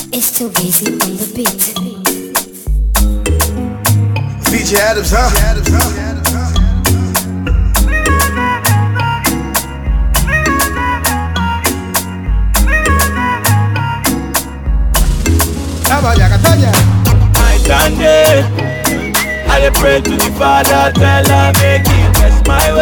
It's too easy on the beat. VJ Adams, huh? I stand there. I dey pray to the Father, tell her make He bless my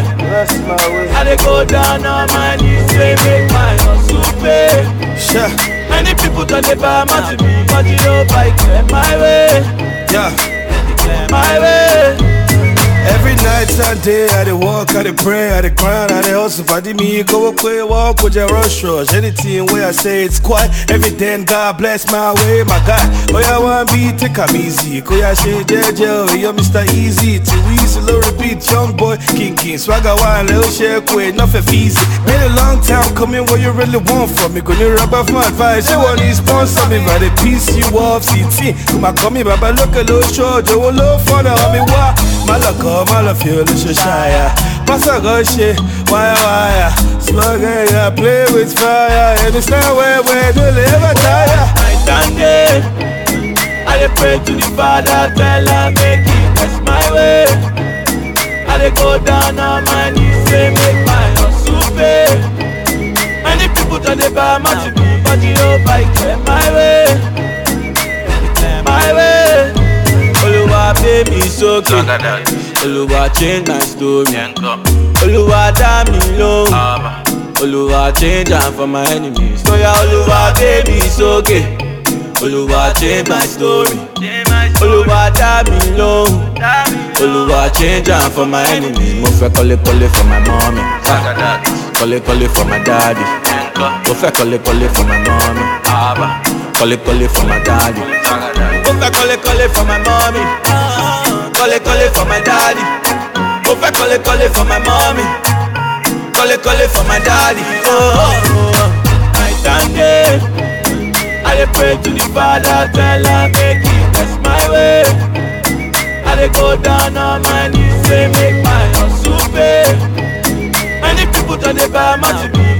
way. I dey go down on my knees, say make my hustle pay. Sure. Many people don't dey buy my to me, but you know I clear my way, Yeah. clear my way. Every night and day, I dey walk, I dey pray, I dey grind, I dey hustle. Fadi me, go away, walk with your rush rush. Anything where I say it's quiet, everything God bless my way, my God. Oh yeah, one beat, take 'em easy. Go yeah, shit, JJ, oh, you're Mr. Easy. Too easy, low repeat, young boy, king king. Swagger one, little shake, quick, nothing easy. Been a long time coming, what you really want from me? Gonna rub off my advice, you want to sponsor me, but the piece you off, CT. Come on, come here, baba, look a little short, you will look for the homie, why? Malaka, Malafio, Lushaya. Passa Goshe, wire, wire. Slugger, yeah, play with fire. And it's not where we do live, tire. I stand there. I dey pray to the Father, tell her make He bless my way. I dey go down on my knees, say make my hustle pay. Many people don't dey buy my to me, but you know I clear my way, clear my way. Oluwa pay me sókè, Oluwa change my story, Oluwa dá mi lóhùn. Oluwa change am for my enemies. So yeah, Oluwa gbé mi sókè. Oluwa change my story. Oluwa dá mi lóhùn. Oluwa change am for my enemies. Mo fẹ́ kọ́lé kọ́lé for my mommy. Kọ́lé kọ́lé for my daddy. Mo fẹ́ kọ́lé kọ́lé for my mommy. Kọ́lé kọ́lé for my daddy. Mo fẹ́ kọ́lé kọ́lé for my mommy. Kọ́lé kọ́lé for my daddy. Mo fẹ́ kọ́lé kọ́lé for my mommy. Kọ́lé kọ́lé for my daddy. Oh, oh, oh. I stand there. I dey pray to the Father, tell her make He bless my way. I dey go down on my knees, say make my hustle pay. Many people don't dey buy my to me,